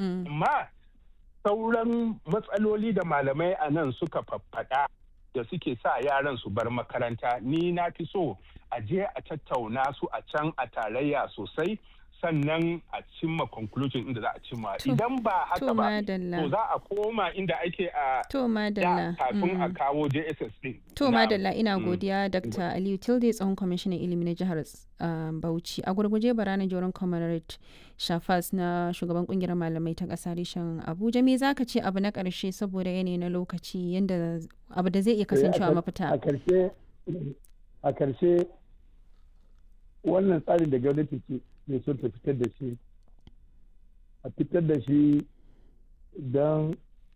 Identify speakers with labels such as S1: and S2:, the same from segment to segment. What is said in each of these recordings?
S1: amma sauran matsaloli da malamai a nan suka faffaɗa da suke sa yaran su bar makaranta ni na fi so a je a tattauna su a can a tarayya sosai sannan a cimma conclusion inda za a cimma idan ba haka ba to za a koma inda ake a
S2: to madalla
S1: kafin a kawo JSS din
S2: to madalla ina godiya Dr. Aliyu Tilde tsohon kwamishinan ilimi na jihar Bauchi a gurguje barana joron comrade Shafas na shugaban kungiyar malamai ta kasa reshen Abuja me zaka ce abu na karshe saboda yanayi na lokaci yanda abu da zai iya kasancewa mafita
S3: a karshe a karshe wannan tsarin da gwamnati ke ne son ta fitar da shi a fitar da shi don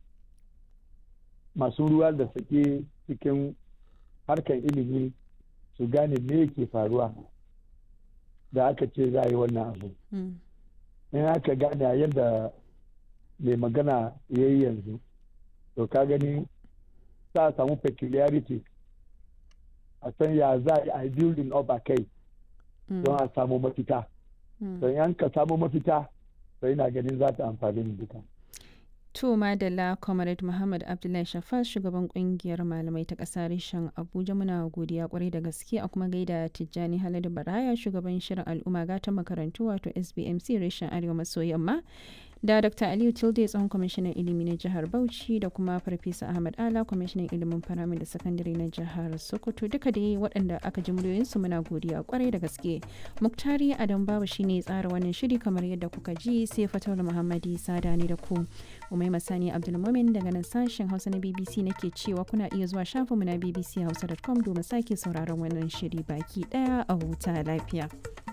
S3: masu ruwa da sake cikin harkar ilimi su gane me ke faruwa da aka ce za a yi wannan abu in aka gane yadda mai magana ya yi yanzu to ka gani za a samu peculiarity a san ya za a yi building up a kai don a samu mafita don yan ka samu mafita sai na ganin za ta amfani mu duka.
S2: To Madalla Comrade Muhammad Abdullahi Shafas shugaban kungiyar malamai ta ƙasa reshen Abuja muna godiya kwarai da gaske a kuma gaida Tijjani Haladu Baraya shugaban shirin al'umma gatan makarantu wato SBMC reshen Arewa maso yamma da Dr. Aliyu Tilde tsohon kwamishinan ilimi na jihar Bauchi da kuma Farfesa Ahmad Ala kwamishinan ilimin faramin da sakandare na jihar Sokoto duka dai waɗanda aka ji muryoyinsu muna godiya kwarai da gaske. Muktari Adam Babu shine tsara wannan shiri kamar yadda kuka ji sai Fatawul Muhammadi Sada ne da ku. Umai Masani Abdulmumin daga nan sashen Hausa na BBC nake cewa kuna iya zuwa shafinmu na bbchausa.com domin sake sauraron wannan shiri baki daya a huta lafiya.